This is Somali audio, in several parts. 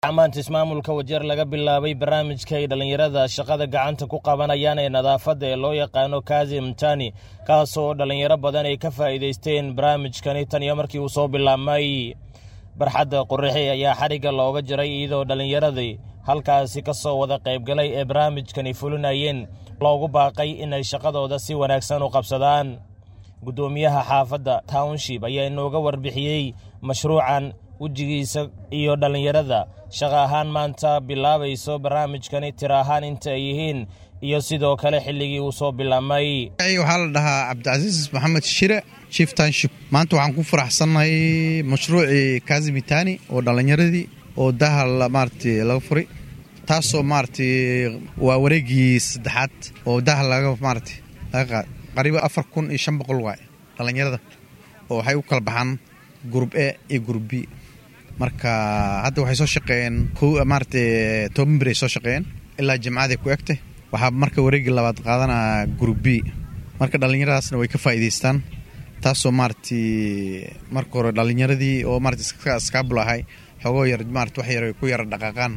maanta ismaamulka wajeer laga bilaabay barnaamijka ay dhallinyarada shaqada gacanta ku qabanayaan ee nadaafadda ee loo yaqaano kazi mtani kaasoo dhallinyaro badan ay ka faa'iidaysteen barnaamijkani tan iyo markii uu soo bilaabmay barxadda qurixi ayaa xadhigga looga jiray iyadoo dhallinyaradii halkaasi ka soo wada qaybgalay ee barnaamijkani fulinayeen loogu baaqay inay shaqadooda si wanaagsan u qabsadaan guddoomiyaha xaafadda township ayaa inooga warbixiyey mashruucan wejigiisa iyo dhallinyarada shaqa ahaan maanta bilaabayso barnaamijkani tira ahaan inta ay yihiin iyo sidoo kale xilligii uu soo bilaabmay waxaa la dhahaa cabdicasiis maxamed shire chief township maanta waxaan ku faraxsannahay mashruucii kazimitani oo dhallinyaradii oo daha maarata laga furay taasoo maarata waa wareegii saddexaad oo daha laga maarata laga qaad qariiba afar kun iyo shan boqol waay dhallinyarada oo waxay u kala baxaan gurub e iyo gurub b marka hadda waxay soo shaqeeyeen maarata toban bir ay soo shaqeeyeen ilaa jimcaday ku egtay waxaa marka wareegii labaad qaadanaa gurub b marka dhallinyaradaasna way ka faa'iidaystaan taasoo maarata marka hore dhallinyaradii oo maarata skaabul ahay xoogoo yar maarata wax yar ay ku yara dhaqaaqaan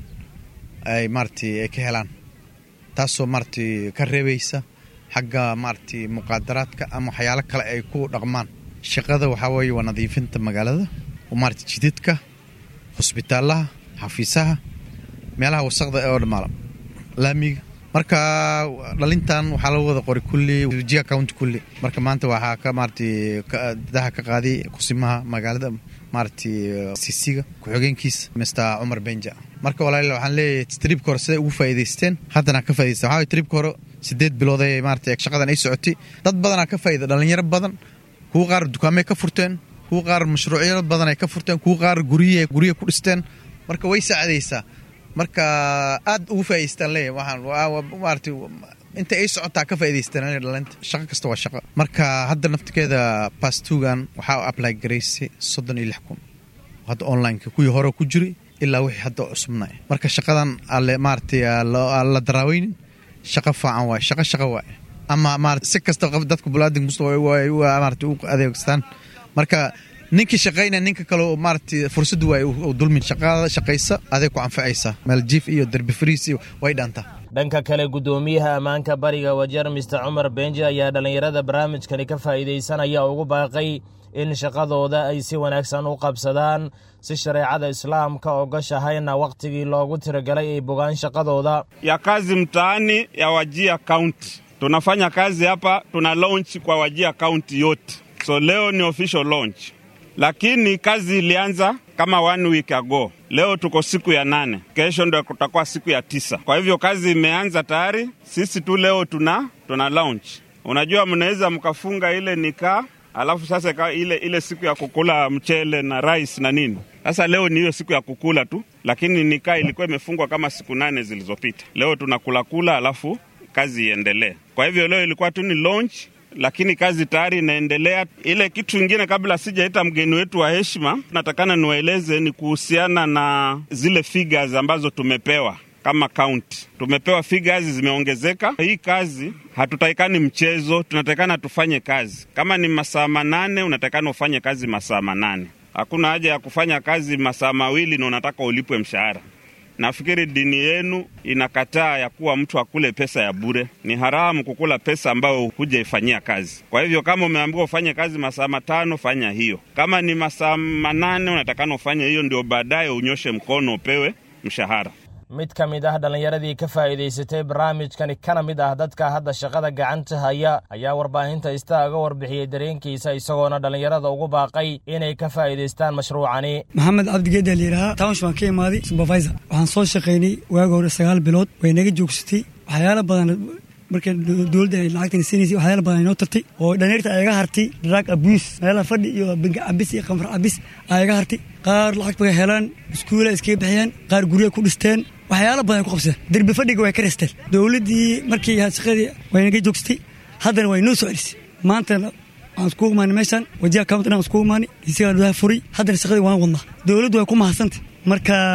ay maarata ay ka helaan taasoo maarata ka reebaysa xagga maarata muqaadaraadka ama waxyaalo kale ay ku dhaqmaan shaqada waxaa weeye waa nadiifinta magaalada oo maarata jidadka hosbitaalaha xafiisaha meelaha wasaqda oo dhamaala laamiga marka dhalintan waxaa laga wada qoray kulli jia county kulli marka maanta waxaa ka maarata daha ka qaaday kusimaha magaalada maarata sisiga ku-xigeenkiisa mister cumar benja marka walaal waxaan leeyahay tribka hore siday ugu faa'iidaysteen haddana ka faa'idaysteen waxaa tribka hore sideed bilood ee maarata shaqadan ay socotay dad badanaa ka faa'iida dhalinyaro badan kuwa qaar dukaamay ka furteen kuwa qaar mashruucyo badan ay ka furteen kuwa qaar gurye gurye ku dhisteen marka way saacadaysaa marka aad ugu faa'idaystaan leeyahay waxaan maarata inta ay socotaa ka faa'idaystaan dhalinta shaqo kasta waa shaqo marka hadda naftigeeda bastugan waxaa apply garaysay soddon iyo lix kun hadda onlineka kuwii hore ku jiray ilaa wixii hadda cusubnay marka shaqadan alle maarata la daraaweynin shaqo faacan waay shaqo shaqo waay ama maarata si kasta dadka bulaadinka musta maarata u adeegstaan marka ninkii shaqaynaya ninka kale maarata fursad waay u dulmin shaqada shaqaysa adeeg ku anfacaysa maaljiif iyo derbi fariis iyo way dhaantaa dhanka kale guddoomiyaha ammaanka bariga wajeer mister cumar benji ayaa dhallinyarada barnaamijkani ka faa'iidaysanaya ugu baaqay in shaqadooda ay si wanaagsan u qabsadaan si shareecada islaamka ogashahayna wakhtigii loogu tiragalay ay bogaan shaqadooda ya kazi mtaani ya Wajia County. Tunafanya kazi hapa, tuna launch kwa Wajia County yote, so leo ni official launch, lakini kazi ilianza kama one week ago. Leo tuko siku ya nane, kesho ndo kutakuwa siku ya tisa. Kwa hivyo kazi imeanza tayari, sisi tu leo tuna tuna launch. Unajua, mnaweza mkafunga ile nikaa alafu sasa ka ile, ile siku ya kukula mchele na rice na nini. Sasa leo ni hiyo siku ya kukula tu, lakini nikaa ilikuwa imefungwa kama siku nane zilizopita. Leo tunakula kula, alafu kazi iendelee. Kwa hivyo leo ilikuwa tu ni launch, lakini kazi tayari inaendelea. Ile kitu ingine, kabla sijaita mgeni wetu wa heshima, natakana niwaeleze ni kuhusiana na zile figures ambazo tumepewa kama kaunti tumepewa figures zimeongezeka. Hii kazi hatutaikani mchezo, tunatakana tufanye kazi. Kama ni masaa manane, unatakana ufanye kazi masaa manane. Hakuna haja ya kufanya kazi masaa mawili na unataka ulipwe mshahara. Nafikiri dini yenu inakataa ya kuwa mtu akule pesa ya bure. Ni haramu kukula pesa ambayo hujaifanyia kazi. Kwa hivyo kama umeambiwa ufanye kazi masaa matano, fanya hiyo. Kama ni masaa manane, unatakana ufanye hiyo, ndio baadaye unyoshe mkono upewe mshahara. mid ka mid ah dhallinyaradii ka faa'iidaysatay barnaamijkani kana mid ah dadka hadda shaqada gacanta haya ayaa warbaahinta istaaga warbixiyey dareenkiisa isagoona dhallinyarada ugu baaqay inay ka faa'iidaystaan mashruucani maxamed cabdigeeda layidhahaa townsh baan ka imaaday supervisor waxaan soo shaqaynay waaga hore sagaal bilood way naga joogsatay waxyaalo badan marka dowladda ay lacagtan siinaysay waxyaala badan inoo tartay oo dhaneerta ayaga hartay drug abuse meelaha fadhi iyo bangi cabis iyo khamr cabis ayaga hartay qaar lacag bay helaan iskuula iskaga bixiyeen qaar gurya ku dhisteen waxyaalo badan ay ku qabsadeen derbi fadhiga way ka resteen dowladdii markii shaqadii way naga joogsatay haddana way noo soo celisay maantana waxaan iskugu imaanay meeshaan wajiha county dhan iskugu imaanay isagaa dhaha furay haddana shaqadii waan wadnaa dowladdu way ku mahadsantay marka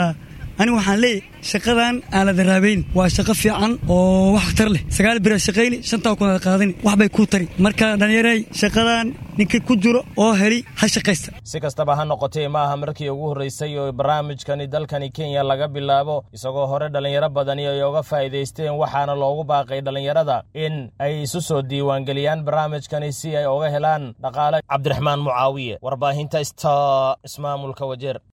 aniga waxaan leeyahay shaqadan aan la daraabeyn waa shaqo fiican oo wax tar leh sagaal biraad shaqayni shantaa kunaad qaadani wax bay kuu tari marka dhallinyaray shaqadan ninka ku jiro oo heli ha shaqaysta si kastaba ha noqotee ma aha markii ugu horreysay oo barnaamijkani dalkani kenya laga bilaabo isagoo hore dhallinyaro badani ay oga faa'iidaysteen waxaana loogu baaqay dhallinyarada in ay isu soo diiwaangeliyaan barnaamijkani si ay oga helaan dhaqaale cabdiraxmaan mucaawiye warbaahinta sta ismaamulka wajeer